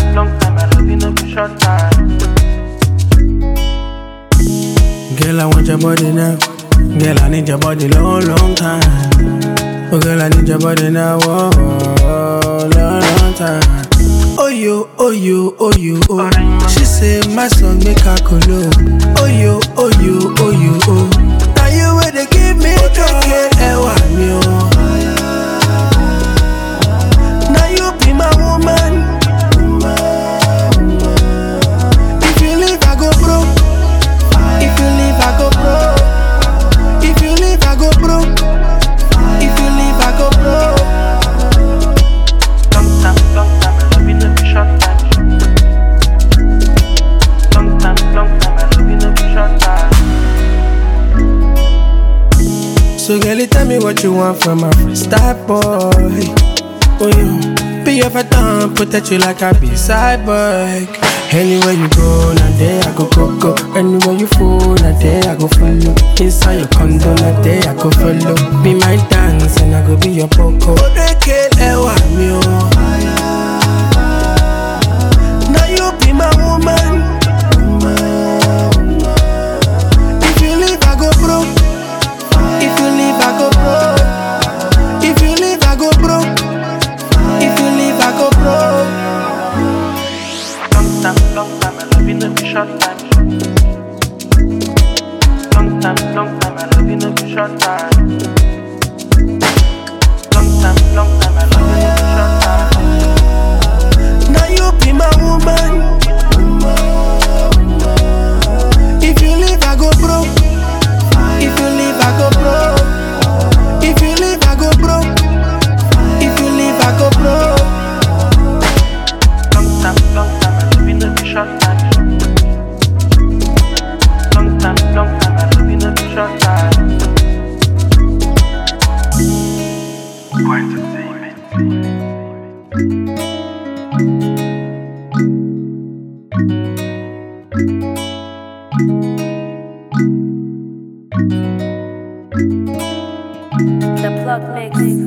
time, long time. I love you, no be short time. Girl, I want your body now. Girl, I need your body long, long time. Oh, girl, I need your body now. Oh, oh, long, long time. Oh, you, oh, you, oh, you, oh. She say my song make her colo. Oh, you, oh, you, oh, you, oh. Now you where they give me joy. Ewa mi oh. Now you be my woman. If you leave, I go broke. If you leave, I go broke. If you leave, I go broke. If you leave, I go broke. Long time, long time. I love you, no be short time. Long time, long time. I love you, no be short time. So girl, you tell me what you want from my freestyle boy. Oh yeah, be your down, protect you like a B-side boy. Anywhere you go, now there I go go go. Anywhere you fall, now there I go follow. Inside your condo, now there I go follow. Be my dance and I go be your poco. Ewa mi o. Now you be my woman. If you leave, I go broke. If you leave, I go broke. If you leave, I go broke. If you leave, I go broke. Long time, long time. I love you, no be short time. Long time, long time. I love you, no be short time. Long time, long time. I love you, no be short time. Now you be my woman. If you leave, I go broke. If you leave, I go broke. If you leave, I go broke. If you leave, I go broke. Long time, long time. I love you, no be short time. Long time, long time. I love you, no be short time. The plug mix.